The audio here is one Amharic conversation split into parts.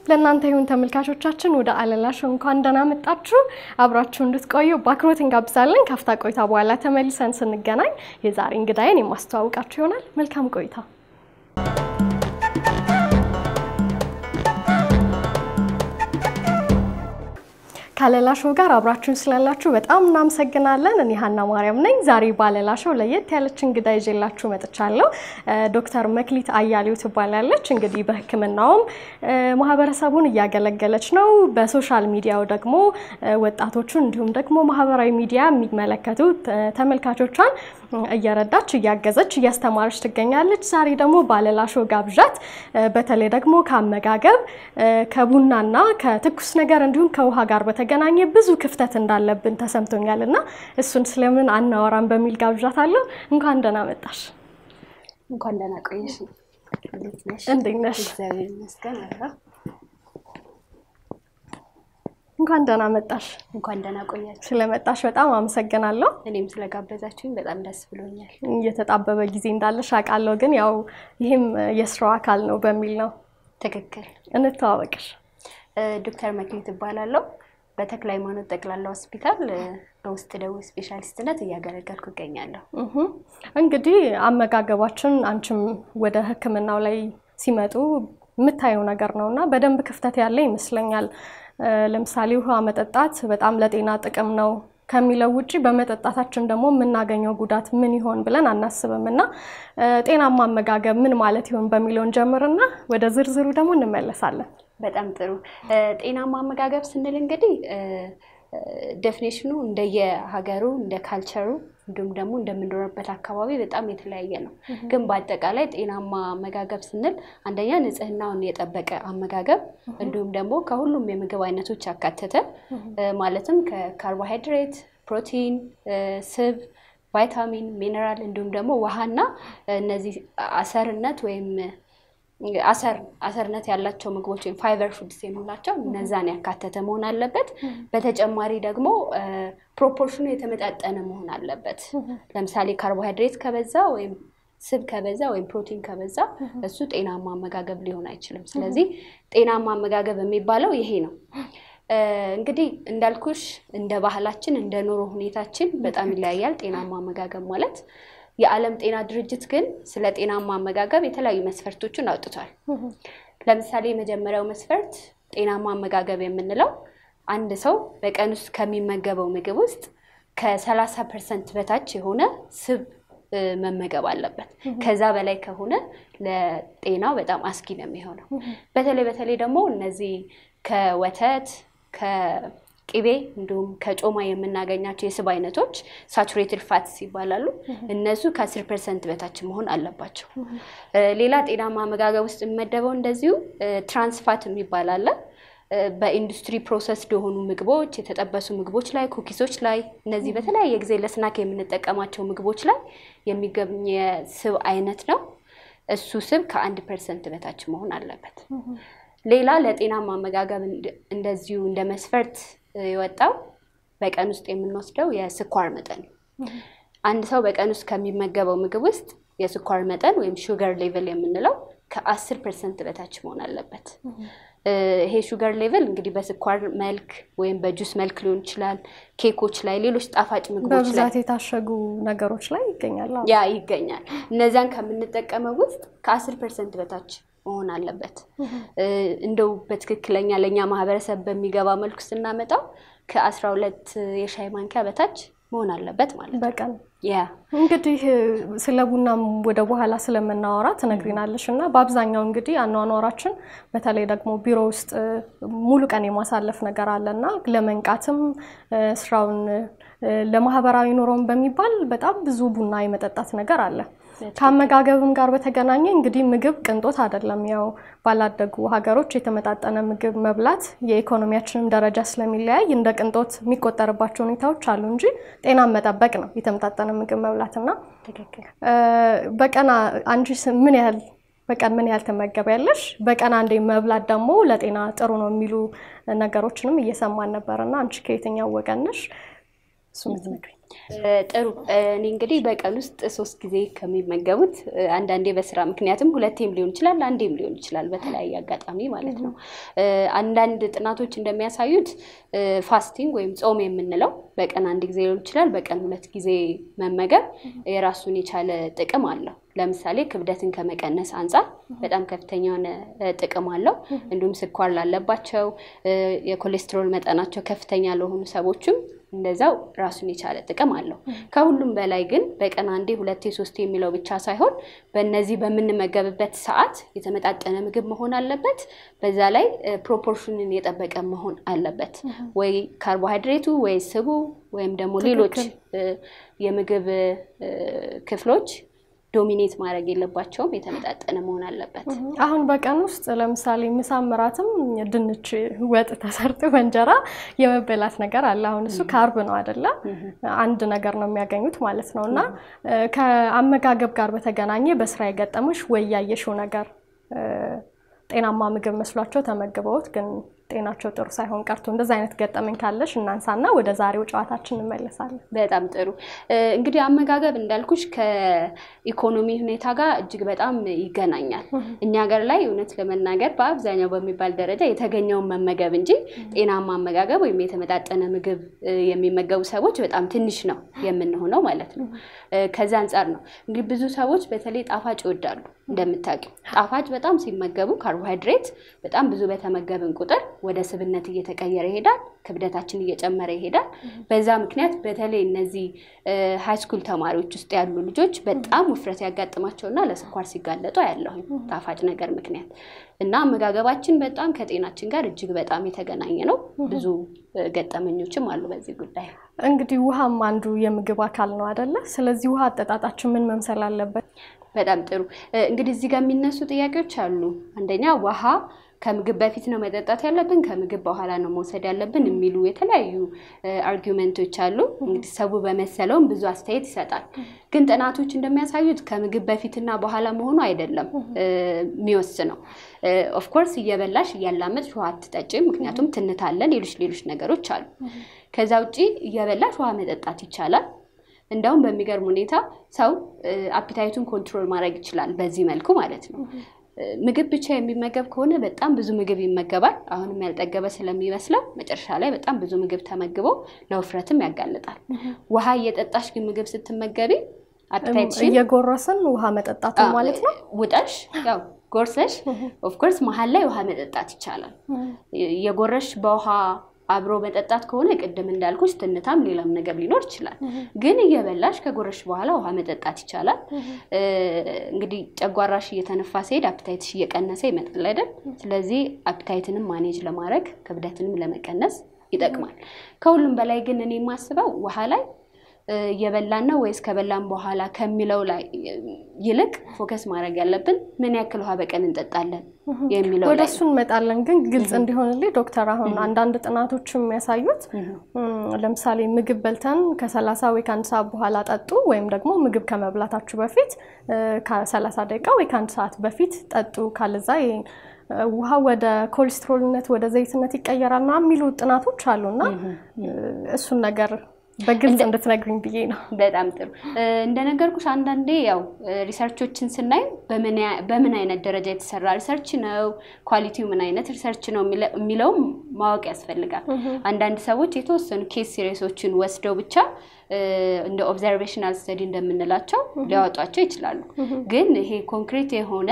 ለእናንተ ይሁን ተመልካቾቻችን። ወደ አለላ ሾው እንኳን ደህና መጣችሁ። አብራችሁ እንድትቆዩ በአክብሮት እንጋብዛለን። ካፍታ ቆይታ በኋላ ተመልሰን ስንገናኝ የዛሬ እንግዳዬን የማስተዋውቃችሁ ይሆናል። መልካም ቆይታ። ከአለላ ሾው ጋር አብራችሁን ስላላችሁ በጣም እናመሰግናለን። እኔ ሀና ማርያም ነኝ። ዛሬ በአለላ ሾው ለየት ያለች እንግዳ ይዤላችሁ መጥቻለሁ። ዶክተር መክሊት አያሌው ትባላለች። እንግዲህ በሕክምናውም ማህበረሰቡን እያገለገለች ነው። በሶሻል ሚዲያው ደግሞ ወጣቶቹን እንዲሁም ደግሞ ማህበራዊ ሚዲያ የሚመለከቱ ተመልካቾቿን እየረዳች እያገዘች እያስተማረች ትገኛለች። ዛሬ ደግሞ በአለላ ሾው ጋብዣት በተለይ ደግሞ ከአመጋገብ ከቡናና ከትኩስ ነገር እንዲሁም ከውሃ ጋር በተገናኘ ብዙ ክፍተት እንዳለብን ተሰምቶኛል እና እሱን ስለምን አናወራም በሚል ጋብዣት አለሁ። እንኳን ደህና መጣሽ። እንኳን ደህና ቆየሽ። እንዴት ነሽ? እንዴት ነሽ? እግዚአብሔር ይመስገን። አራ እንኳን ደህና መጣሽ። እንኳን ደህና ቆያችሁ። ስለመጣሽ በጣም አመሰግናለሁ። እኔም ስለጋበዛችሁኝ በጣም ደስ ብሎኛል። እየተጣበበ ጊዜ እንዳለሽ አውቃለሁ፣ ግን ያው ይህም የስራው አካል ነው በሚል ነው። ትክክል። እንተዋወቅሽ። ዶክተር መክሊት እባላለሁ። በተክለ ሃይማኖት ጠቅላላ ሆስፒታል በውስጥ ደዌ ስፔሻሊስትነት እያገለገልኩ እገኛለሁ። እንግዲህ አመጋገባችን አንቺም ወደ ሕክምናው ላይ ሲመጡ የምታየው ነገር ነው እና በደንብ ክፍተት ያለ ይመስለኛል። ለምሳሌ ውሃ መጠጣት በጣም ለጤና ጥቅም ነው ከሚለው ውጭ በመጠጣታችን ደግሞ የምናገኘው ጉዳት ምን ይሆን ብለን አናስብም እና ጤናማ አመጋገብ ምን ማለት ይሆን በሚለውን ጀምርና ወደ ዝርዝሩ ደግሞ እንመለሳለን። በጣም ጥሩ። ጤናማ አመጋገብ ስንል እንግዲህ ዴፊኔሽኑ እንደየሀገሩ እንደ ካልቸሩ እንዲሁም ደግሞ እንደምንኖርበት አካባቢ በጣም የተለያየ ነው። ግን በአጠቃላይ ጤናማ አመጋገብ ስንል አንደኛ ንጽህናውን የጠበቀ አመጋገብ እንዲሁም ደግሞ ከሁሉም የምግብ አይነቶች ያካተተ ማለትም ከካርቦሃይድሬት፣ ፕሮቲን፣ ስብ፣ ቫይታሚን፣ ሚነራል እንዲሁም ደግሞ ውሃና እነዚህ አሰርነት ወይም አሰር አሰርነት ያላቸው ምግቦች ወይም ፋይበር ፉድስ የምንላቸው እነዛን ያካተተ መሆን አለበት። በተጨማሪ ደግሞ ፕሮፖርሽኑ የተመጣጠነ መሆን አለበት። ለምሳሌ ካርቦሃይድሬት ከበዛ ወይም ስብ ከበዛ ወይም ፕሮቲን ከበዛ እሱ ጤናማ አመጋገብ ሊሆን አይችልም። ስለዚህ ጤናማ አመጋገብ የሚባለው ይሄ ነው። እንግዲህ እንዳልኩሽ እንደ ባህላችን እንደ ኑሮ ሁኔታችን በጣም ይለያያል ጤናማ አመጋገብ ማለት የዓለም ጤና ድርጅት ግን ስለ ጤናማ አመጋገብ የተለያዩ መስፈርቶችን አውጥቷል። ለምሳሌ የመጀመሪያው መስፈርት ጤናማ አመጋገብ የምንለው አንድ ሰው በቀን ውስጥ ከሚመገበው ምግብ ውስጥ ከሰላሳ ፐርሰንት በታች የሆነ ስብ መመገብ አለበት። ከዛ በላይ ከሆነ ለጤናው በጣም አስጊ ነው የሚሆነው። በተለይ በተለይ ደግሞ እነዚህ ከወተት ቅቤ እንዲሁም ከጮማ የምናገኛቸው የስብ አይነቶች ሳቹሬትድ ፋትስ ይባላሉ። እነሱ ከአስር ፐርሰንት በታች መሆን አለባቸው። ሌላ ጤናማ አመጋገብ ውስጥ የሚመደበው እንደዚሁ ትራንስፋት የሚባል አለ። በኢንዱስትሪ ፕሮሰስ የሆኑ ምግቦች፣ የተጠበሱ ምግቦች ላይ፣ ኩኪሶች ላይ እነዚህ በተለያየ ጊዜ ለስናክ የምንጠቀማቸው ምግቦች ላይ የሚገኝ የስብ አይነት ነው። እሱ ስብ ከአንድ ፐርሰንት በታች መሆን አለበት። ሌላ ለጤናማ አመጋገብ እንደዚሁ እንደ መስፈርት የወጣው በቀን ውስጥ የምንወስደው የስኳር መጠን አንድ ሰው በቀን ውስጥ ከሚመገበው ምግብ ውስጥ የስኳር መጠን ወይም ሹገር ሌቭል የምንለው ከአስር ፐርሰንት በታች መሆን አለበት። ይሄ ሹገር ሌቭል እንግዲህ በስኳር መልክ ወይም በጁስ መልክ ሊሆን ይችላል። ኬኮች ላይ፣ ሌሎች ጣፋጭ ምግቦች ላይ በብዛት የታሸጉ ነገሮች ላይ ይገኛል። ያ ይገኛል። እነዚያን ከምንጠቀመው ውስጥ ከአስር ፐርሰንት በታች መሆን አለበት። እንደው በትክክለኛ ለእኛ ማህበረሰብ በሚገባ መልኩ ስናመጣው ከአስራ ሁለት የሻይ ማንኪያ በታች መሆን አለበት ማለት ነው በቀን ያ እንግዲህ ስለ ቡናም ወደ በኋላ ስለምናወራ ትነግሪናለሽ እና በአብዛኛው እንግዲህ አኗኗራችን በተለይ ደግሞ ቢሮ ውስጥ ሙሉ ቀን የማሳለፍ ነገር አለ እና ለመንቃትም ስራውን ለማህበራዊ ኑሮም በሚባል በጣም ብዙ ቡና የመጠጣት ነገር አለ። ከአመጋገብም ጋር በተገናኘ እንግዲህ ምግብ ቅንጦት አይደለም። ያው ባላደጉ ሀገሮች የተመጣጠነ ምግብ መብላት የኢኮኖሚያችንም ደረጃ ስለሚለያይ እንደ ቅንጦት የሚቆጠርባቸው ሁኔታዎች አሉ እንጂ ጤናን መጠበቅ ነው የተመጣጠነ ምግብ መብላት እና በቀን አንቺ ምን ያህል በቀን ምን ያህል ትመገቢያለሽ? በቀን አንዴ መብላት ደግሞ ለጤና ጥሩ ነው የሚሉ ነገሮችንም እየሰማን ነበር እና አንቺ ከየትኛው ወገን ነሽ? እሱ ምትነግሪኝ። ጥሩ እኔ እንግዲህ በቀን ውስጥ ሶስት ጊዜ ከሚመገቡት አንዳንዴ በስራ ምክንያትም ሁለቴም ሊሆን ይችላል፣ አንዴም ሊሆን ይችላል፣ በተለያየ አጋጣሚ ማለት ነው። አንዳንድ ጥናቶች እንደሚያሳዩት ፋስቲንግ ወይም ጾም የምንለው በቀን አንድ ጊዜ ሊሆን ይችላል፣ በቀን ሁለት ጊዜ መመገብ የራሱን የቻለ ጥቅም አለው። ለምሳሌ ክብደትን ከመቀነስ አንጻር በጣም ከፍተኛ የሆነ ጥቅም አለው። እንዲሁም ስኳር ላለባቸው፣ የኮሌስትሮል መጠናቸው ከፍተኛ ለሆኑ ሰዎችም እንደዛው ራሱን የቻለ ጥቅም አለው። ከሁሉም በላይ ግን በቀን አንዴ ሁለቴ ሶስቴ የሚለው ብቻ ሳይሆን በእነዚህ በምንመገብበት ሰዓት የተመጣጠነ ምግብ መሆን አለበት። በዛ ላይ ፕሮፖርሽንን የጠበቀ መሆን አለበት። ወይ ካርቦሃይድሬቱ ወይ ስቡ ወይም ደግሞ ሌሎች የምግብ ክፍሎች ዶሚኔት ማድረግ የለባቸውም። የተመጣጠነ መሆን አለበት። አሁን በቀን ውስጥ ለምሳሌ ምሳም እራትም ድንች ወጥ ተሰርቶ በእንጀራ የመበላት ነገር አለ። አሁን እሱ ካርብ ነው አይደለ? አንድ ነገር ነው የሚያገኙት ማለት ነው። እና ከአመጋገብ ጋር በተገናኘ በስራ የገጠመሽ ወይ ያየሽው ነገር ጤናማ ምግብ መስሏቸው ተመግበውት ግን ጤናቸው ጥሩ ሳይሆን ቀርቶ እንደዚ አይነት ገጠመኝ ካለሽ እናንሳና ወደ ዛሬው ጨዋታችን እንመለሳለን። በጣም ጥሩ። እንግዲህ አመጋገብ እንዳልኩሽ ከኢኮኖሚ ሁኔታ ጋር እጅግ በጣም ይገናኛል። እኛ ሀገር ላይ እውነት ለመናገር በአብዛኛው በሚባል ደረጃ የተገኘውን መመገብ እንጂ ጤናማ አመጋገብ ወይም የተመጣጠነ ምግብ የሚመገቡ ሰዎች በጣም ትንሽ ነው የምንሆነው ማለት ነው። ከዚ አንጻር ነው እንግዲህ ብዙ ሰዎች በተለይ ጣፋጭ ይወዳሉ። እንደምታውቂው ጣፋጭ በጣም ሲመገቡ ካርቦሃይድሬት በጣም ብዙ በተመገብን ቁጥር ወደ ስብነት እየተቀየረ ይሄዳል። ክብደታችን እየጨመረ ይሄዳል። በዛ ምክንያት በተለይ እነዚህ ሃይስኩል ተማሪዎች ውስጥ ያሉ ልጆች በጣም ውፍረት ያጋጥማቸውና ለስኳር ሲጋለጡ አያለሁኝ ጣፋጭ ነገር ምክንያት እና አመጋገባችን በጣም ከጤናችን ጋር እጅግ በጣም የተገናኘ ነው። ብዙ ገጠመኞችም አሉ በዚህ ጉዳይ። እንግዲህ ውሃም አንዱ የምግብ አካል ነው አይደለ? ስለዚህ ውሃ አጠጣጣችን ምን መምሰል አለበት? በጣም ጥሩ። እንግዲህ እዚህ ጋር የሚነሱ ጥያቄዎች አሉ። አንደኛ ውሃ ከምግብ በፊት ነው መጠጣት ያለብን፣ ከምግብ በኋላ ነው መውሰድ ያለብን የሚሉ የተለያዩ አርጊመንቶች አሉ። እንግዲህ ሰው በመሰለውም ብዙ አስተያየት ይሰጣል። ግን ጥናቶች እንደሚያሳዩት ከምግብ በፊትና በኋላ መሆኑ አይደለም የሚወስነው። ኦፍኮርስ እየበላሽ እያላመጥሽ ውሃ አትጠጪም፣ ምክንያቱም ትንት አለ፣ ሌሎች ሌሎች ነገሮች አሉ። ከዛ ውጭ እየበላሽ ውሃ መጠጣት ይቻላል። እንደውም በሚገርም ሁኔታ ሰው አፒታይቱን ኮንትሮል ማድረግ ይችላል በዚህ መልኩ ማለት ነው። ምግብ ብቻ የሚመገብ ከሆነ በጣም ብዙ ምግብ ይመገባል። አሁንም ያልጠገበ ስለሚመስለው መጨረሻ ላይ በጣም ብዙ ምግብ ተመግቦ ለውፍረትም ያጋልጣል። ውሃ እየጠጣሽ ግን ምግብ ስትመገቢ አፒታይትሽን እየጎረስን ውሃ መጠጣቱ ማለት ነው። ውጠሽ ያው ጎርሰሽ ኦፍኮርስ መሀል ላይ ውሃ መጠጣት ይቻላል። የጎረሽ በውሃ አብሮ መጠጣት ከሆነ ቅድም እንዳልኩሽ ትንታም ሌላም ነገር ሊኖር ይችላል። ግን እየበላሽ ከጎረሽ በኋላ ውሃ መጠጣት ይቻላል። እንግዲህ ጨጓራሽ እየተነፋ ሲሄድ አፕታይትሽ እየቀነሰ ይመጣል አይደል? ስለዚህ አፕታይትንም ማኔጅ ለማድረግ ክብደትንም ለመቀነስ ይጠቅማል። ከሁሉም በላይ ግን እኔ የማስበው ውሃ ላይ እየበላን ነው ወይስ ከበላን በኋላ ከሚለው ላይ ይልቅ ፎከስ ማድረግ ያለብን ምን ያክል ውሃ በቀን እንጠጣለን የሚለው ወደ እሱ እንመጣለን። ግን ግልጽ እንዲሆንልኝ ዶክተር፣ አሁን አንዳንድ ጥናቶች የሚያሳዩት ለምሳሌ ምግብ በልተን ከሰላሳ ወይ ከአንድ ሰዓት በኋላ ጠጡ ወይም ደግሞ ምግብ ከመብላታችሁ በፊት ከሰላሳ ደቂቃ ወይ ከአንድ ሰዓት በፊት ጠጡ ካለዛ ውሃ ወደ ኮሌስትሮልነት ወደ ዘይትነት ይቀየራል ምናምን የሚሉ ጥናቶች አሉና እሱን ነገር በግልጽ እንድትነግሪኝ ብዬ ነው። በጣም ጥሩ። እንደነገርኩሽ አንዳንዴ ያው ሪሰርቾችን ስናይ በምን አይነት ደረጃ የተሰራ ሪሰርች ነው፣ ኳሊቲው ምን አይነት ሪሰርች ነው የሚለውም ማወቅ ያስፈልጋል። አንዳንድ ሰዎች የተወሰኑ ኬስ ሲሪሶችን ወስደው ብቻ እንደ ኦብዘርቬሽናል ስተዲ እንደምንላቸው ሊያወጧቸው ይችላሉ። ግን ይሄ ኮንክሪት የሆነ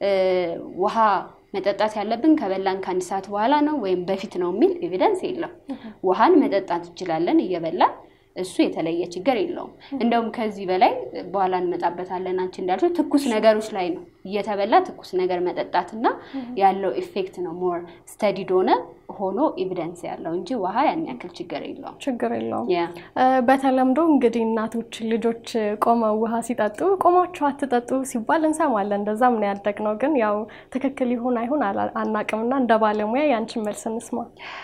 ውሃ መጠጣት ያለብን ከበላን ከአንድ ሰዓት በኋላ ነው ወይም በፊት ነው የሚል ኤቪደንስ የለም። ውሃን መጠጣት እንችላለን እየበላን እሱ የተለየ ችግር የለውም። እንደውም ከዚህ በላይ በኋላ እንመጣበታለን። አንቺ እንዳልሽው ትኩስ ነገሮች ላይ ነው እየተበላ ትኩስ ነገር መጠጣትና ያለው ኢፌክት ነው ሞር ስተዲድ ሆነ ሆኖ ኤቪደንስ ያለው እንጂ ውሃ ያን ያክል ችግር የለውም። ችግር የለውም። በተለምዶ እንግዲህ እናቶች ልጆች ቆመው ውሃ ሲጠጡ ቆማችሁ አትጠጡ ሲባል እንሰማለን። እንደዛም ነው ያደግነው። ግን ያው ትክክል ይሁን አይሁን አናቅምና እንደ ባለሙያ ያንቺን መልስ እንስማ።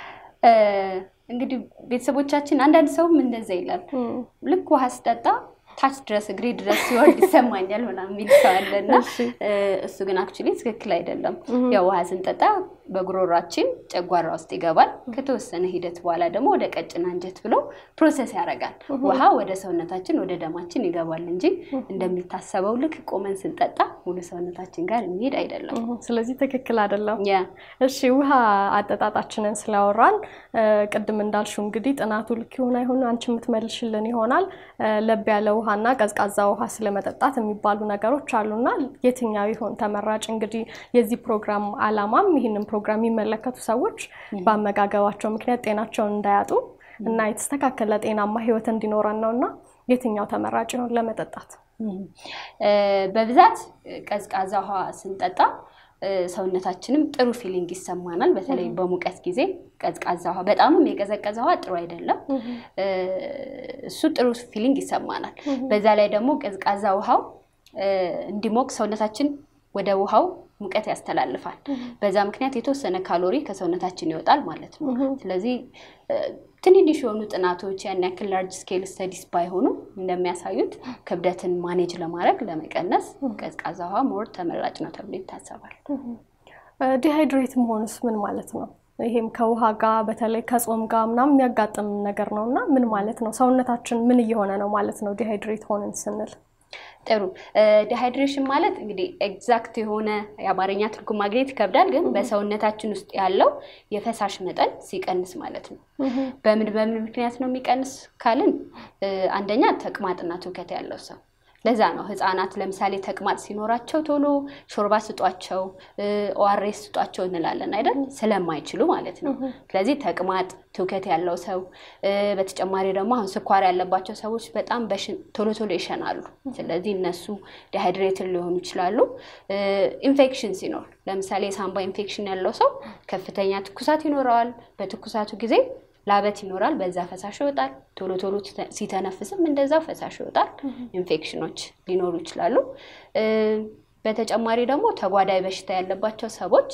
እንግዲህ ቤተሰቦቻችን አንዳንድ ሰውም እንደዛ ይላል። ልክ ውሃ ስጠጣ ታች ድረስ እግሬ ድረስ ሲወርድ ይሰማኛል ምናምን የሚል ሰው አለና እሱ ግን አክቹዋሊ ትክክል አይደለም። ያው ውሃ ስንጠጣ በጉሮሯችን ጨጓራ ውስጥ ይገባል። ከተወሰነ ሂደት በኋላ ደግሞ ወደ ቀጭን አንጀት ብሎ ፕሮሰስ ያደርጋል። ውሃ ወደ ሰውነታችን ወደ ደማችን ይገባል እንጂ እንደሚታሰበው ልክ ቆመን ስንጠጣ ሙሉ ሰውነታችን ጋር የሚሄድ አይደለም። ስለዚህ ትክክል አይደለም። ያ እሺ ውሃ አጠጣጣችንን ስላወራን ቅድም እንዳልሽው እንግዲህ ጥናቱ ልክ ይሁን አይሁን አንቺ የምትመልሽልን ይሆናል። ለብ ያለ ውሃና ቀዝቃዛ ውሃ ስለመጠጣት የሚባሉ ነገሮች አሉና የትኛው ይሆን ተመራጭ? እንግዲህ የዚህ ፕሮግራም አላማም ይህንን ፕሮግራም የሚመለከቱ ሰዎች በአመጋገባቸው ምክንያት ጤናቸውን እንዳያጡ እና የተስተካከለ ጤናማ ህይወት እንዲኖረን ነው እና የትኛው ተመራጭ ይሆን ለመጠጣት? በብዛት ቀዝቃዛ ውሃ ስንጠጣ ሰውነታችንም ጥሩ ፊሊንግ ይሰማናል። በተለይ በሙቀት ጊዜ ቀዝቃዛ ውሃ በጣምም የቀዘቀዘ ውሃ ጥሩ አይደለም። እሱ ጥሩ ፊሊንግ ይሰማናል። በዛ ላይ ደግሞ ቀዝቃዛ ውሃው እንዲሞቅ ሰውነታችን ወደ ውሃው ሙቀት ያስተላልፋል። በዛ ምክንያት የተወሰነ ካሎሪ ከሰውነታችን ይወጣል ማለት ነው። ስለዚህ ትንንሽ የሆኑ ጥናቶች ያን ያክል ላርጅ ስኬል ስተዲስ ባይሆኑ እንደሚያሳዩት ክብደትን ማኔጅ ለማድረግ ለመቀነስ ቀዝቃዛ ውሃ ሞር ተመራጭ ነው ተብሎ ይታሰባል። ዲሃይድሬት መሆኑስ ምን ማለት ነው? ይሄም ከውሃ ጋር በተለይ ከጾም ጋር ምናምን የሚያጋጥም ነገር ነው እና ምን ማለት ነው? ሰውነታችን ምን እየሆነ ነው ማለት ነው ዲሃይድሬት ሆንን ስንል? ጥሩ ዲሃይድሬሽን ማለት እንግዲህ ኤግዛክት የሆነ የአማርኛ ትርጉም ማግኘት ይከብዳል፣ ግን በሰውነታችን ውስጥ ያለው የፈሳሽ መጠን ሲቀንስ ማለት ነው። በምን በምን ምክንያት ነው የሚቀንስ ካልን አንደኛ ተቅማጥና ትውከት ያለው ሰው ለዛ ነው ህፃናት ለምሳሌ ተቅማጥ ሲኖራቸው ቶሎ ሾርባ ስጧቸው፣ ኦአርኤስ ስጧቸው እንላለን አይደል? ስለማይችሉ ማለት ነው። ስለዚህ ተቅማጥ፣ ትውከት ያለው ሰው በተጨማሪ ደግሞ አሁን ስኳር ያለባቸው ሰዎች በጣም ቶሎ ቶሎ ይሸናሉ። ስለዚህ እነሱ ዲሃይድሬትድ ሊሆኑ ይችላሉ። ኢንፌክሽን ሲኖር ለምሳሌ የሳምባ ኢንፌክሽን ያለው ሰው ከፍተኛ ትኩሳት ይኖረዋል። በትኩሳቱ ጊዜ ላበት ይኖራል። በዛ ፈሳሽ ይወጣል። ቶሎ ቶሎ ሲተነፍስም እንደዛው ፈሳሽ ይወጣል። ኢንፌክሽኖች ሊኖሩ ይችላሉ። በተጨማሪ ደግሞ ተጓዳኝ በሽታ ያለባቸው ሰዎች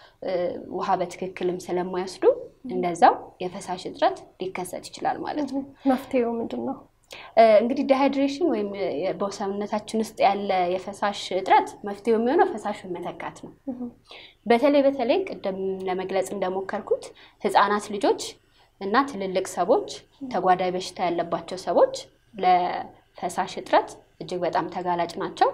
ውሃ በትክክልም ስለማይወስዱ እንደዛው የፈሳሽ እጥረት ሊከሰት ይችላል ማለት ነው። መፍትሄው ምንድን ነው? እንግዲህ ዲሃይድሬሽን ወይም በሰውነታችን ውስጥ ያለ የፈሳሽ እጥረት መፍትሄው የሚሆነው ፈሳሹን መተካት ነው። በተለይ በተለይ ቅድም ለመግለጽ እንደሞከርኩት ህፃናት ልጆች እና ትልልቅ ሰዎች ተጓዳኝ በሽታ ያለባቸው ሰዎች ለፈሳሽ እጥረት እጅግ በጣም ተጋላጭ ናቸው።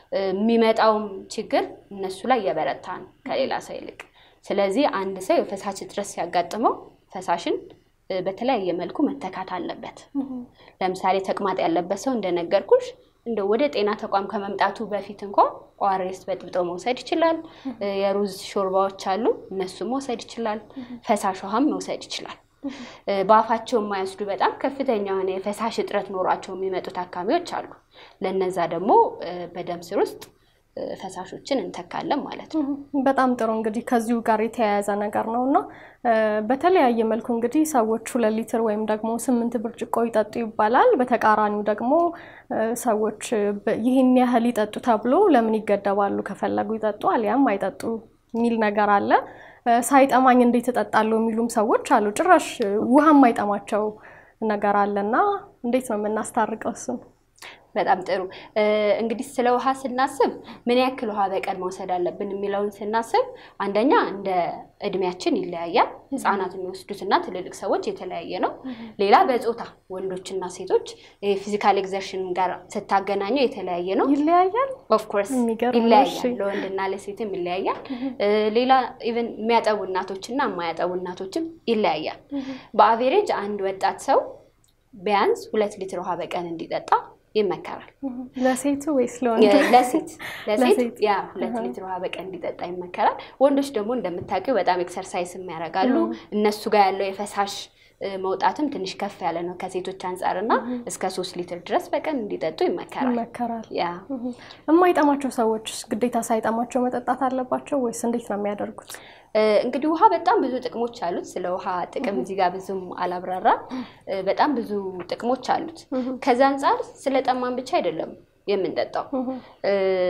የሚመጣውም ችግር እነሱ ላይ የበረታ ነው ከሌላ ሰው ይልቅ። ስለዚህ አንድ ሰው የፈሳሽ እጥረት ሲያጋጥመው ፈሳሽን በተለያየ መልኩ መተካት አለበት። ለምሳሌ ተቅማጥ ያለበት ሰው እንደነገርኩሽ እንደ ወደ ጤና ተቋም ከመምጣቱ በፊት እንኳን ኦአርኤስ በጥብጦ መውሰድ ይችላል። የሩዝ ሾርባዎች አሉ፣ እነሱም መውሰድ ይችላል። ፈሳሽ ውሃም መውሰድ ይችላል። በአፋቸው የማይወስዱ በጣም ከፍተኛ የሆነ የፈሳሽ እጥረት ኖሯቸው የሚመጡ ታካሚዎች አሉ። ለነዛ ደግሞ በደም ስር ውስጥ ፈሳሾችን እንተካለን ማለት ነው። በጣም ጥሩ እንግዲህ ከዚሁ ጋር የተያያዘ ነገር ነው እና በተለያየ መልኩ እንግዲህ ሰዎች ሁለት ሊትር ወይም ደግሞ ስምንት ብርጭቆ ይጠጡ ይባላል። በተቃራኒው ደግሞ ሰዎች ይህን ያህል ይጠጡ ተብሎ ለምን ይገደባሉ? ከፈለጉ ይጠጡ አሊያም አይጠጡ የሚል ነገር አለ። ሳይጠማኝ እንዴት እጠጣለሁ የሚሉም ሰዎች አሉ። ጭራሽ ውሃ የማይጠማቸው ነገር አለና እንዴት ነው የምናስታርቀው እሱን? በጣም ጥሩ እንግዲህ ስለ ውሃ ስናስብ ምን ያክል ውሃ በቀን መውሰድ አለብን የሚለውን ስናስብ አንደኛ እንደ እድሜያችን ይለያያል። ህፃናት የሚወስዱትና ትልልቅ ሰዎች የተለያየ ነው። ሌላ በጾታ ወንዶችና ሴቶች ፊዚካል ኤግዘርሽን ጋር ስታገናኘው የተለያየ ነው። ይለያያል። ኦፍኮርስ የሚገርም ነው። ይለያያል። እሺ። ለወንድና ለሴትም ይለያያል። ሌላ ኢቨን የሚያጠቡ እናቶችና የማያጠቡ እናቶችም ይለያያል። በአቬሬጅ አንድ ወጣት ሰው ቢያንስ ሁለት ሊትር ውሃ በቀን እንዲጠጣ ይመከራል። ለሴቱ ወይስ ለወንድ? ለሴት ለሴት ለሴት። ያ ሁለት ሊትር ውሃ በቀን እንዲጠጣ ይመከራል። ወንዶች ደግሞ እንደምታውቂው በጣም ኤክሰርሳይዝ ያደርጋሉ። እነሱ ጋር ያለው የፈሳሽ እ፣ መውጣትም ትንሽ ከፍ ያለ ነው ከሴቶች አንጻር እና እስከ ሶስት ሊትር ድረስ በቀን እንዲጠጡ ይመከራል። ይመከራል። ያ የማይጠማቸው ሰዎች ግዴታ ሳይጠማቸው መጠጣት አለባቸው ወይስ እንዴት ነው የሚያደርጉት? እ፣ እንግዲህ ውሃ በጣም ብዙ ጥቅሞች አሉት። ስለ ውሃ ጥቅም እዚህ ጋር ብዙም አላብራራም። እ፣ በጣም ብዙ ጥቅሞች አሉት። ከዛ አንጻር ስለ ጠማን ብቻ አይደለም የምንጠጣው። እ፣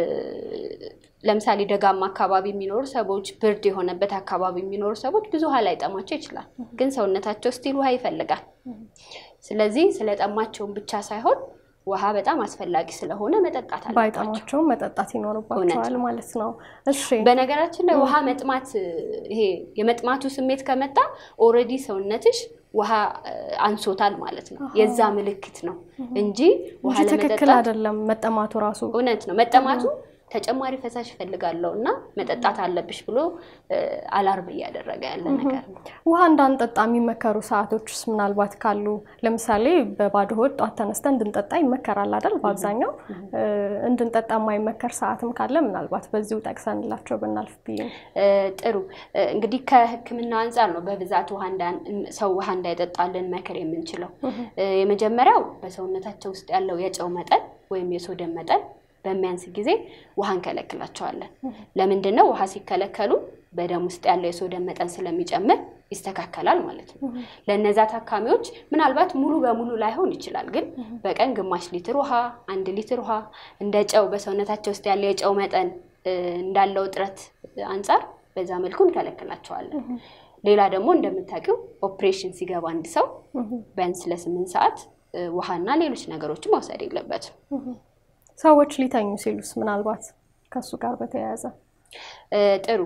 ለምሳሌ ደጋማ አካባቢ የሚኖሩ ሰዎች፣ ብርድ የሆነበት አካባቢ የሚኖሩ ሰዎች ብዙ ውሃ ላይጠማቸው ይችላል፣ ግን ሰውነታቸው ስቲል ውሃ ይፈልጋል። ስለዚህ ስለጠማቸውን ብቻ ሳይሆን ውሃ በጣም አስፈላጊ ስለሆነ መጠጣት አለባቸው። ባይጠማቸውም መጠጣት ይኖርባቸዋል ማለት ነው። እሺ በነገራችን ላይ ውሃ መጥማት ይሄ የመጥማቱ ስሜት ከመጣ ኦልሬዲ ሰውነትሽ ውሃ አንሶታል ማለት ነው። የዛ ምልክት ነው እንጂ ውሃ እንጂ ትክክል ለመጠጣት አይደለም መጠማቱ ራሱ እውነት ነው። መጠማቱ ተጨማሪ ፈሳሽ እፈልጋለሁ እና መጠጣት አለብሽ ብሎ አላርም እያደረገ ያለ ነገር ነው። ውሃ እንዳንጠጣ የሚመከሩ ሰዓቶችስ ምናልባት ካሉ ለምሳሌ በባዶ ሆድ ጧት ተነስተን እንድንጠጣ ይመከራል አይደል? በአብዛኛው እንድንጠጣ የማይመከር ሰዓትም ካለ ምናልባት በዚሁ ጠቅሰንላቸው ብናልፍ ብዬ ነው። ጥሩ እንግዲህ ከሕክምና አንጻር ነው በብዛት ውሃ እንዳን- ሰው ውሃ እንዳይጠጣ ልንመክር የምንችለው። የመጀመሪያው በሰውነታቸው ውስጥ ያለው የጨው መጠን ወይም የሶደም መጠን በሚያንስ ጊዜ ውሃ እንከለክላቸዋለን። ለምንድን ነው? ውሃ ሲከለከሉ በደም ውስጥ ያለው የሶደም መጠን ስለሚጨምር ይስተካከላል ማለት ነው። ለእነዛ ታካሚዎች ምናልባት ሙሉ በሙሉ ላይሆን ይችላል፣ ግን በቀን ግማሽ ሊትር ውሃ፣ አንድ ሊትር ውሃ እንደ ጨው በሰውነታቸው ውስጥ ያለው የጨው መጠን እንዳለው እጥረት አንጻር በዛ መልኩ እንከለክላቸዋለን። ሌላ ደግሞ እንደምታውቂው ኦፕሬሽን ሲገባ አንድ ሰው ቢያንስ ለስምንት ሰዓት ውሃና ሌሎች ነገሮችን መውሰድ የለበትም። ሰዎች ሊተኙ ሲሉስ ምናልባት ከእሱ ጋር በተያያዘ ጥሩ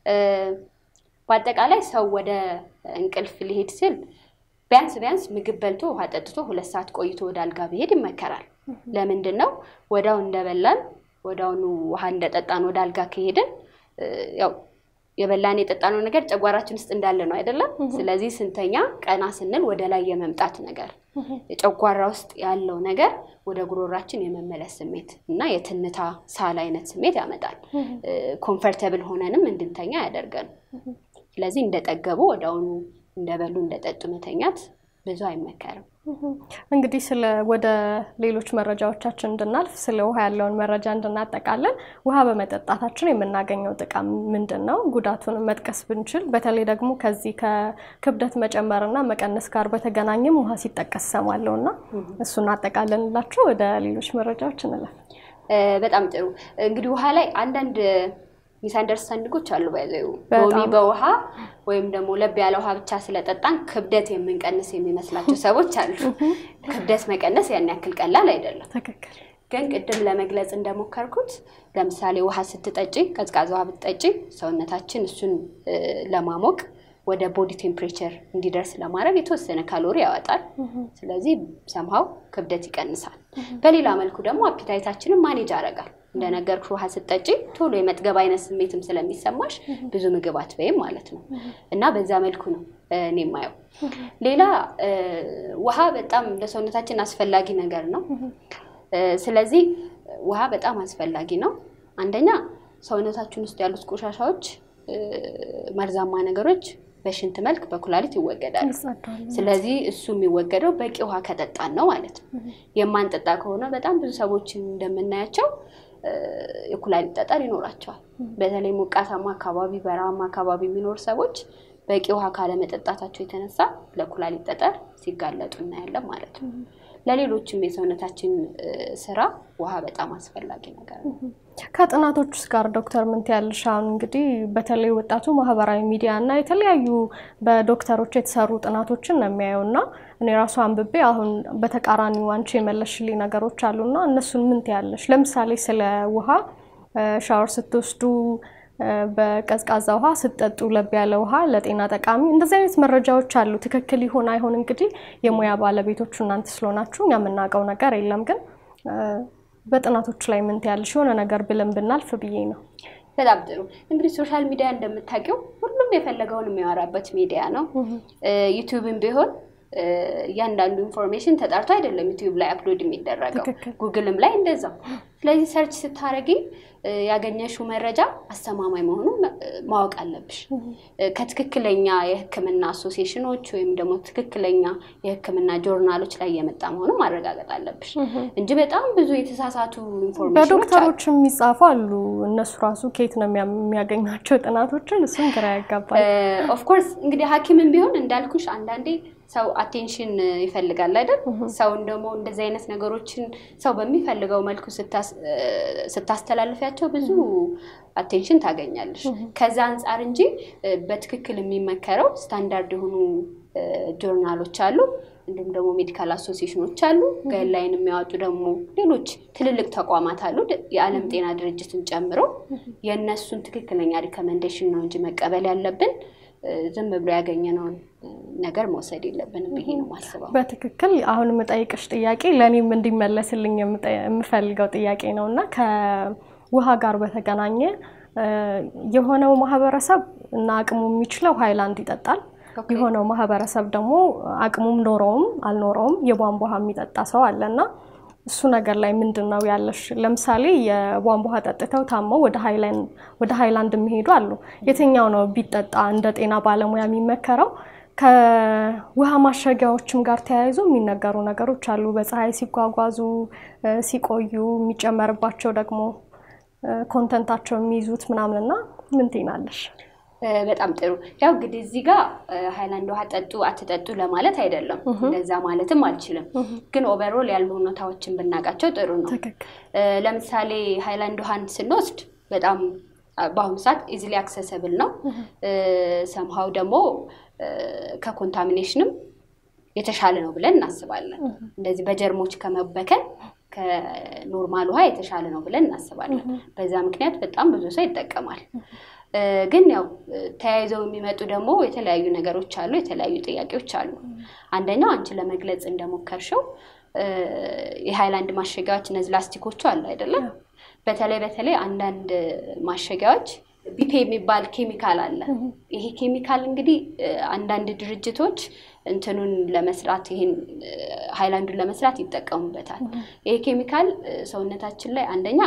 በአጠቃላይ ሰው ወደ እንቅልፍ ሊሄድ ሲል ቢያንስ ቢያንስ ምግብ በልቶ ውሃ ጠጥቶ ሁለት ሰዓት ቆይቶ ወደ አልጋ ቢሄድ ይመከራል። ለምንድን ነው? ወዳው እንደበላን ወዳውኑ ውሃ እንደጠጣን ወደ አልጋ ከሄድን ያው የበላን የጠጣነው ነገር ጨጓራችን ውስጥ እንዳለ ነው አይደለም። ስለዚህ ስንተኛ ቀና ስንል ወደ ላይ የመምጣት ነገር የጨጓራ ውስጥ ያለው ነገር ወደ ጉሮራችን የመመለስ ስሜት እና የትንታ ሳል አይነት ስሜት ያመጣል። ኮምፈርተብል ሆነንም እንድንተኛ ያደርገን። ስለዚህ እንደጠገቡ ወደ አሁኑ እንደበሉ እንደጠጡ መተኛት ብዙ አይመከርም። እንግዲህ ስለ ወደ ሌሎች መረጃዎቻችን እንድናልፍ ስለ ውሃ ያለውን መረጃ እንድናጠቃለን ውሃ በመጠጣታችን የምናገኘው ጥቅም ምንድን ነው? ጉዳቱን መጥቀስ ብንችል፣ በተለይ ደግሞ ከዚህ ከክብደት መጨመርና መቀነስ ጋር በተገናኘም ውሃ ሲጠቀስ ሰማለሁ እና እሱን አጠቃለንላቸው ወደ ሌሎች መረጃዎች እንላል። በጣም ጥሩ እንግዲህ ውሃ ላይ አንዳንድ ሚስ አንደርስታንዲንጎች አሉ። ባይዘዩ ሎሚ በውሃ ወይም ደግሞ ለብ ያለ ውሃ ብቻ ስለጠጣን ክብደት የምንቀንስ የሚመስላቸው ሰዎች አሉ። ክብደት መቀነስ ያን ያክል ቀላል አይደለም። ትክክል። ግን ቅድም ለመግለጽ እንደሞከርኩት ለምሳሌ ውሃ ስትጠጪ፣ ቀዝቃዛ ውሃ ብትጠጪ ሰውነታችን እሱን ለማሞቅ ወደ ቦዲ ቴምፕሬቸር እንዲደርስ ለማድረግ የተወሰነ ካሎሪ ያወጣል። ስለዚህ ሰምሃው ክብደት ይቀንሳል። በሌላ መልኩ ደግሞ አፒታይታችንን ማኔጅ ያደርጋል። እንደነገርኩሽ ውሃ ስትጠጪ ቶሎ የመጥገብ አይነት ስሜትም ስለሚሰማሽ ብዙ ምግብ አትበይም ማለት ነው እና በዛ መልኩ ነው እኔ የማየው። ሌላ ውሃ በጣም ለሰውነታችን አስፈላጊ ነገር ነው። ስለዚህ ውሃ በጣም አስፈላጊ ነው። አንደኛ ሰውነታችን ውስጥ ያሉት ቆሻሻዎች፣ መርዛማ ነገሮች በሽንት መልክ በኩላሊት ይወገዳሉ። ስለዚህ እሱ የሚወገደው በቂ ውሃ ከጠጣን ነው ማለት ነው። የማንጠጣ ከሆነ በጣም ብዙ ሰዎችን እንደምናያቸው የኩላሊት ጠጠር ይኖራቸዋል። በተለይ ሞቃታማ አካባቢ፣ በረሃማ አካባቢ የሚኖሩ ሰዎች በቂ ውሃ ካለመጠጣታቸው የተነሳ ለኩላሊት ጠጠር ሲጋለጡ እናያለን ማለት ነው። ለሌሎችም የሰውነታችን ስራ ውሃ በጣም አስፈላጊ ነገር ነው። ከጥናቶች ውስጥ ጋር ዶክተር ምን ትያለሽ? አሁን እንግዲህ በተለይ ወጣቱ ማህበራዊ ሚዲያ እና የተለያዩ በዶክተሮች የተሰሩ ጥናቶችን ነው የሚያየው እና እኔ ራሱ አንብቤ አሁን በተቃራኒው አንቺ የመለሽልኝ ነገሮች አሉና እነሱን ምን ትያለሽ? ለምሳሌ ስለ ውሃ ሻወር ስትወስዱ በቀዝቃዛ ውሃ ስትጠጡ ለብ ያለ ውሃ ለጤና ጠቃሚ፣ እንደዚህ አይነት መረጃዎች አሉ። ትክክል ይሆን አይሆን እንግዲህ የሙያ ባለቤቶቹ እናንተ ስለሆናችሁ እኛ የምናውቀው ነገር የለም። ግን በጥናቶች ላይ ምን ትያለሽ? የሆነ ነገር ብለን ብናልፍ ብዬ ነው። በጣም ጥሩ እንግዲህ ሶሻል ሚዲያ እንደምታውቂው ሁሉም የፈለገውን የሚያወራበት ሚዲያ ነው። ዩቲዩብም ቢሆን እያንዳንዱ ኢንፎርሜሽን ተጣርቶ አይደለም ዩቲዩብ ላይ አፕሎድ የሚደረገው፣ ጉግልም ላይ እንደዛው። ስለዚህ ሰርች ስታደርጊ ያገኘሽው መረጃ አስተማማኝ መሆኑን ማወቅ አለብሽ። ከትክክለኛ የሕክምና አሶሲዬሽኖች ወይም ደግሞ ትክክለኛ የሕክምና ጆርናሎች ላይ የመጣ መሆኑን ማረጋገጥ አለብሽ እንጂ በጣም ብዙ የተሳሳቱ ኢንፎርሜሽኖች በዶክተሮች የሚጻፉ አሉ። እነሱ ራሱ ከየት ነው የሚያገኟቸው ጥናቶችን? እሱም ግራ ያጋባል። ኦፍኮርስ እንግዲህ ሐኪምም ቢሆን እንዳልኩሽ አንዳንዴ ሰው አቴንሽን ይፈልጋል አይደል? ሰውን ደግሞ እንደዚህ አይነት ነገሮችን ሰው በሚፈልገው መልኩ ስታስተላልፊያቸው ብዙ አቴንሽን ታገኛለሽ። ከዛ አንጻር እንጂ በትክክል የሚመከረው ስታንዳርድ የሆኑ ጆርናሎች አሉ። እንዲሁም ደግሞ ሜዲካል አሶሲዬሽኖች አሉ። ጋይድላይን የሚያወጡ ደግሞ ሌሎች ትልልቅ ተቋማት አሉ፣ የዓለም ጤና ድርጅትን ጨምሮ። የእነሱን ትክክለኛ ሪከመንዴሽን ነው እንጂ መቀበል ያለብን ዝም ብሎ ያገኘነውን ነገር መውሰድ የለብንም ብዬ ነው የማስበው። በትክክል አሁን የምጠይቅሽ ጥያቄ ለእኔም እንዲመለስልኝ የምፈልገው ጥያቄ ነው እና ከውሃ ጋር በተገናኘ የሆነው ማህበረሰብ እና አቅሙ የሚችለው ሃይላንድ ይጠጣል። የሆነው ማህበረሰብ ደግሞ አቅሙም ኖረውም አልኖረውም የቧንቧ ውሃ የሚጠጣ ሰው አለ እና እሱ ነገር ላይ ምንድን ነው ያለሽ? ለምሳሌ የቧንቧ ውሃ ጠጥተው ታመው ወደ ሃይላንድ የሚሄዱ አሉ። የትኛው ነው ቢጠጣ እንደ ጤና ባለሙያ የሚመከረው? ከውሃ ማሸጊያዎችም ጋር ተያይዞ የሚነገሩ ነገሮች አሉ። በፀሐይ ሲጓጓዙ ሲቆዩ የሚጨመርባቸው ደግሞ ኮንተንታቸው የሚይዙት ምናምንና ምን ትይናለሽ? በጣም ጥሩ። ያው እንግዲህ እዚህ ጋር ሃይላንድ ውሃ ጠጡ አትጠጡ ለማለት አይደለም፣ እንደዛ ማለትም አልችልም። ግን ኦቨርኦል ያሉ ሁኔታዎችን ብናውቃቸው ጥሩ ነው። ለምሳሌ ሃይላንድ ውሃን ስንወስድ በጣም በአሁኑ ሰዓት ኢዚሊ አክሰሰብል ነው። ሰምሃው ደግሞ ከኮንታሚኔሽንም የተሻለ ነው ብለን እናስባለን። እንደዚህ በጀርሞች ከመበከል ከኖርማል ውሃ የተሻለ ነው ብለን እናስባለን። በዛ ምክንያት በጣም ብዙ ሰው ይጠቀማል። ግን ያው ተያይዘው የሚመጡ ደግሞ የተለያዩ ነገሮች አሉ፣ የተለያዩ ጥያቄዎች አሉ። አንደኛው አንቺ ለመግለጽ እንደሞከርሽው የሃይላንድ ማሸጊያዎች እነዚህ ላስቲኮቹ አሉ አይደለም? በተለይ በተለይ አንዳንድ ማሸጊያዎች ቢፔ የሚባል ኬሚካል አለ። ይሄ ኬሚካል እንግዲህ አንዳንድ ድርጅቶች እንትኑን ለመስራት ይሄን ሃይላንዱን ለመስራት ይጠቀሙበታል። ይሄ ኬሚካል ሰውነታችን ላይ አንደኛ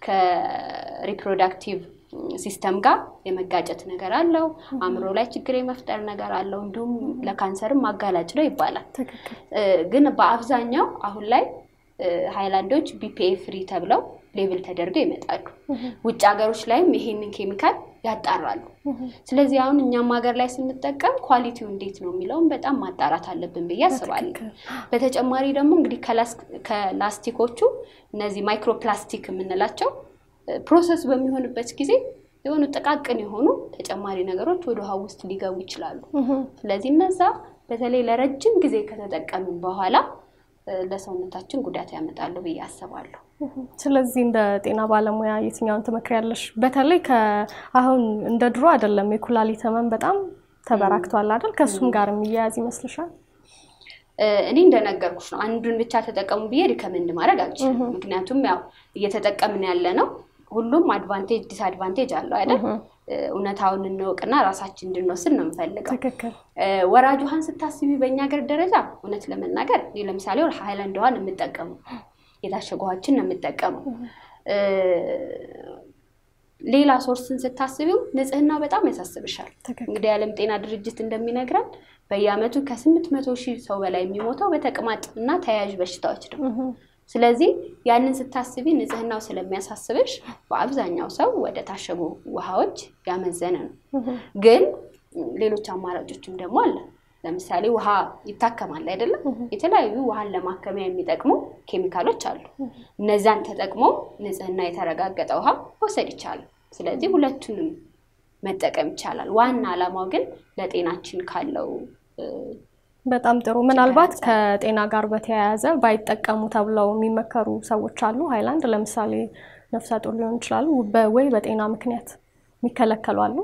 ከሪፕሮዳክቲቭ ሲስተም ጋር የመጋጨት ነገር አለው። አእምሮ ላይ ችግር የመፍጠር ነገር አለው። እንዲሁም ለካንሰርም አጋላጭ ነው ይባላል። ግን በአብዛኛው አሁን ላይ ሃይላንዶች ቢፒኤ ፍሪ ተብለው ሌብል ተደርገው ይመጣሉ። ውጭ ሀገሮች ላይም ይሄንን ኬሚካል ያጣራሉ። ስለዚህ አሁን እኛም ሀገር ላይ ስንጠቀም ኳሊቲው እንዴት ነው የሚለውን በጣም ማጣራት አለብን ብዬ አስባለሁ። በተጨማሪ ደግሞ እንግዲህ ከላስቲኮቹ እነዚህ ማይክሮፕላስቲክ የምንላቸው ፕሮሰስ በሚሆንበት ጊዜ የሆኑ ጥቃቅን የሆኑ ተጨማሪ ነገሮች ወደ ውሃ ውስጥ ሊገቡ ይችላሉ። ስለዚህ እነዛ በተለይ ለረጅም ጊዜ ከተጠቀምን በኋላ ለሰውነታችን ጉዳት ያመጣሉ ብዬ አስባለሁ። ስለዚህ እንደ ጤና ባለሙያ የትኛውን ትመክሪያለሽ? በተለይ አሁን እንደ ድሮ አይደለም፣ የኩላሊት ህመም በጣም ተበራክቷል አይደል? ከእሱም ጋር የሚያያዝ ይመስልሻል? እኔ እንደነገርኩሽ ነው። አንዱን ብቻ ተጠቀሙ ብዬ ሪከመንድ ማድረግ አልችልም። ምክንያቱም ያው እየተጠቀምን ያለ ነው። ሁሉም አድቫንቴጅ ዲስአድቫንቴጅ አለው አይደል? እውነታውን እንወቅና ራሳችን እንድንወስድ ነው የምፈልገው። ወራጅ ውሃን ስታስቢ በእኛ ሀገር ደረጃ እውነት ለመናገር ለምሳሌ ሃይላንድ ውሃን የምጠቀመው የታሸጉ ውሃዎችን ነው የምጠቀመው። ሌላ ሶርስን ስታስቢው ንጽህናው በጣም ያሳስብሻል። እንግዲህ የዓለም ጤና ድርጅት እንደሚነግረን በየዓመቱ ከስምንት መቶ ሺህ ሰው በላይ የሚሞተው በተቅማጥ እና ተያያዥ በሽታዎች ነው። ስለዚህ ያንን ስታስቢ ንጽህናው ስለሚያሳስብሽ በአብዛኛው ሰው ወደ ታሸጉ ውሃዎች ያመዘነ ነው። ግን ሌሎች አማራጮችም ደግሞ አለ። ለምሳሌ ውሃ ይታከማል አይደለም? የተለያዩ ውሃን ለማከሚያ የሚጠቅሙ ኬሚካሎች አሉ። እነዛን ተጠቅሞ ንጽህና የተረጋገጠ ውሃ መውሰድ ይቻላል። ስለዚህ ሁለቱንም መጠቀም ይቻላል። ዋና ዓላማው ግን ለጤናችን ካለው በጣም ጥሩ። ምናልባት ከጤና ጋር በተያያዘ ባይጠቀሙ ተብለው የሚመከሩ ሰዎች አሉ። ሃይላንድ ለምሳሌ ነፍሰ ጡር ሊሆን ይችላሉ፣ ወይ በጤና ምክንያት የሚከለከሉ አሉ።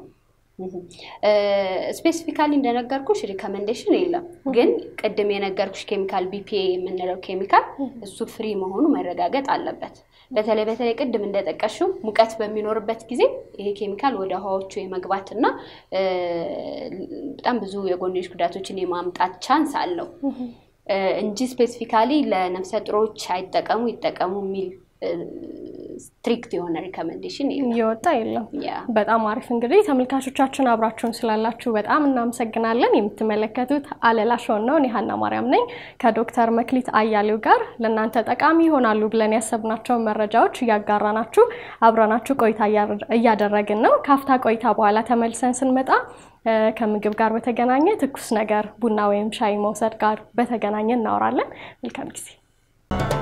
ስፔሲፊካሊ እንደነገርኩሽ ሪከመንዴሽን የለም። ግን ቅድም የነገርኩሽ ኬሚካል ቢፒኤ የምንለው ኬሚካል እሱ ፍሪ መሆኑ መረጋገጥ አለበት። በተለይ በተለይ ቅድም እንደጠቀሽው ሙቀት በሚኖርበት ጊዜ ይሄ ኬሚካል ወደ ውሃዎቹ የመግባት እና በጣም ብዙ የጎንዮሽ ጉዳቶችን የማምጣት ቻንስ አለው እንጂ ስፔሲፊካሊ ለነፍሰ ጡሮች አይጠቀሙ ይጠቀሙ የሚል ስትሪክት የሆነ ሪከመንዴሽን እየወጣ የለም። በጣም አሪፍ። እንግዲህ ተመልካቾቻችን አብራችሁን ስላላችሁ በጣም እናመሰግናለን። የምትመለከቱት አለላ ሾውን ነው። እኔ ሀና ማርያም ነኝ ከዶክተር መክሊት አያሌው ጋር ለእናንተ ጠቃሚ ይሆናሉ ብለን ያሰብናቸውን መረጃዎች እያጋራናችሁ አብረናችሁ ቆይታ እያደረግን ነው። ካፍታ ቆይታ በኋላ ተመልሰን ስንመጣ ከምግብ ጋር በተገናኘ ትኩስ ነገር ቡና ወይም ሻይ መውሰድ ጋር በተገናኘ እናወራለን። መልካም ጊዜ